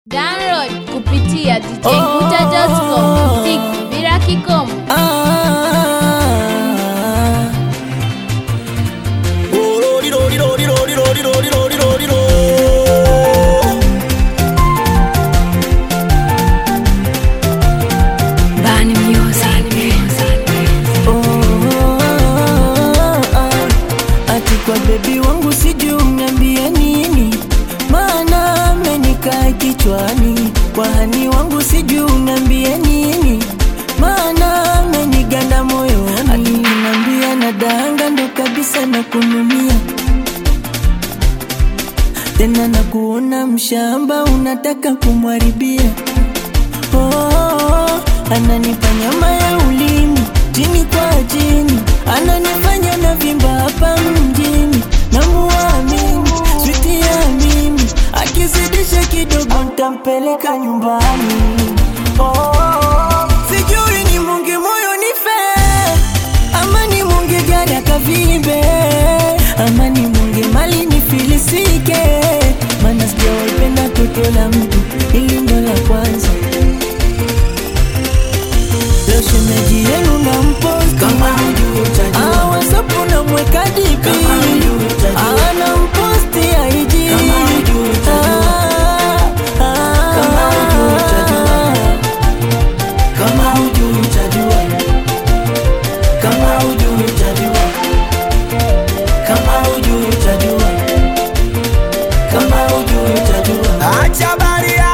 Download kupitia djguta.com. Muziki bila kikomo. Bani Music. Ati kwa bebi wangu sijui uniambie nini, maana amenikaa kichwani. Kwa hani wangu sijui uniambie nini, maana ameniganda moyoni. Aliniambia na danga ndo kabisa na kunumia tena na kuona mshamba unataka kumwaribia. Oh, ananipa nyama ya ulimi chini kwa chini, ananifanya na vimba hapa mjini, namuamini switi ya mimi, akizidisha kidogo ntampeleka nyumbani. Oh, sijui ni mungi moyo nife ama ni mungi gari akavimbe ama ni mungi mali nifilisike, mana sijawaipenda toto la mtu, ili ndo la kwanza Leo shemeji yenu na mposti kama Ah, WhatsApp unamweka DP Ah, na mposti IG Ah, ah, Acha baria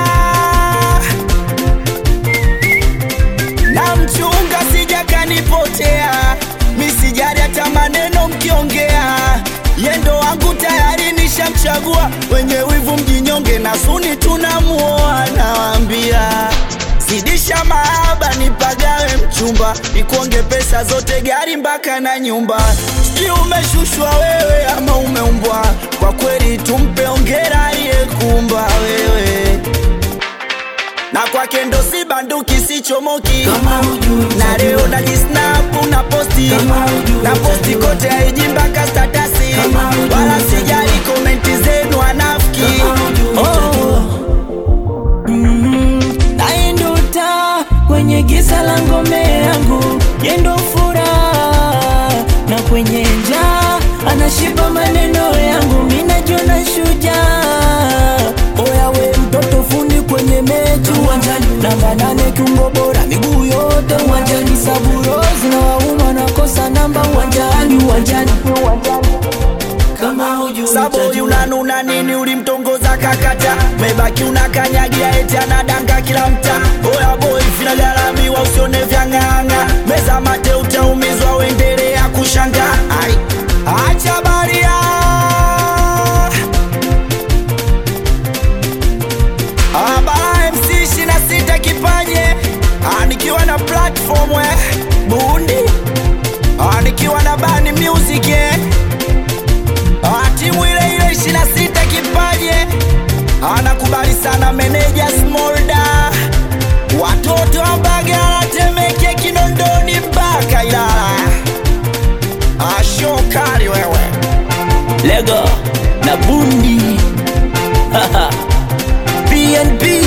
na mchunga sija kanipotea, misijari hata maneno mkiongea, yendo wangu tayari nishamchagua, wenye wivu mjinyonge na suni tunamuoa, nawaambia zidisha mahaba nipagawe mchumba, nikuonge pesa zote gari mpaka na nyumba, sijui umeshushwa wewe ama umeumbwa, kwa kweli tumpe ongera aliyekumba wewe na kwake ndo si banduki sichomoki na leo najisnapu na posti na posti kote aiji mpaka statasi wala sijali komenti zenu anafiki naye ndo taa kwenye giza la ngome yangu, yendo furaha na kwenye njaa anashiba maneno yangu, minajiona shujaa. Oya we mtoto fundi kwenye mechi uwanjani, namba nane kiungo bora, miguu yote uwanjani, saburozi na wauma nakosa namba uwanjani, uwanjani, uwanjani kama hujui Saboi unanuna nini ulimtongoza kakata mebaki unakanyagia eti anadanga kila mta oya boy vinagharamiwa usione vyang'ang'a meza mate utaumizwa uendelea kushanga ai acha baria Abara MC 26 kipaje Ah, nikiwa na platform we bundi Ah, nikiwa na bani music eh. Ah, timu ile ile 26 kipaje anakubali sana meneja Smolda, watoto wa Mbagala, Temeke, Kinondoni mpaka Ilala. Ashokali wewe Lego na bundi PNP